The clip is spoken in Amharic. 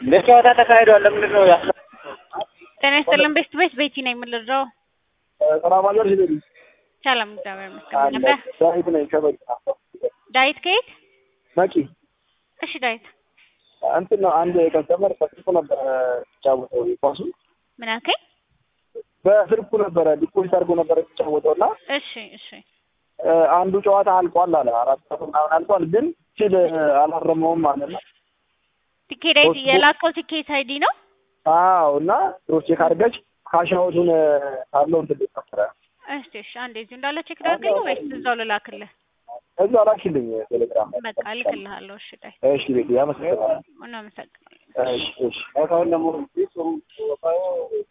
ለጨዋታ ተካሂዷል። ለምንድን ነው ያስ ጤና ይስጥልን ቤስት ቤት ቤቲ ነኝ የምልረው ሰላም አለሽ ቤቲ? ሰላም እግዚአብሔር ይመስገን አለ ነበር ዳዊት ነኝ ከበቂ ዳዊት ከየት መቂ እሺ ዳዊት እንትን ነው አንድ ከስተመር በስልኩ ነበረ የሚጫወተው ኳሱ ምን አልከኝ በስልኩ ነበረ ዲፖዚት አድርጎ ነበረ የሚጫወተው እና እሺ እሺ እ አንዱ ጨዋታ አልቋል አለ አራት ሰዓት ምናምን አልቋል ግን ሲል አላረመውም አለና ቲኬት አይዲ የላከው ቲኬት አይዲ ነው አዎ እና ሮቼ ካርገች ካሻውቱን ካለው እንትን ሊፈጠረ እሺ እሺ አንዴ እዚሁ እንዳለ ቼክ ላድርግልህ ወይስ እዛው ልላክልህ እዛ ላኪልኝ ቴሌግራም ላይ በቃ እልክልሃለሁ እሺ ዳዊት እሺ ቤቲ አመሰግናለሁ እናመሰግናለን እሺ እሺ አሁን ደግሞ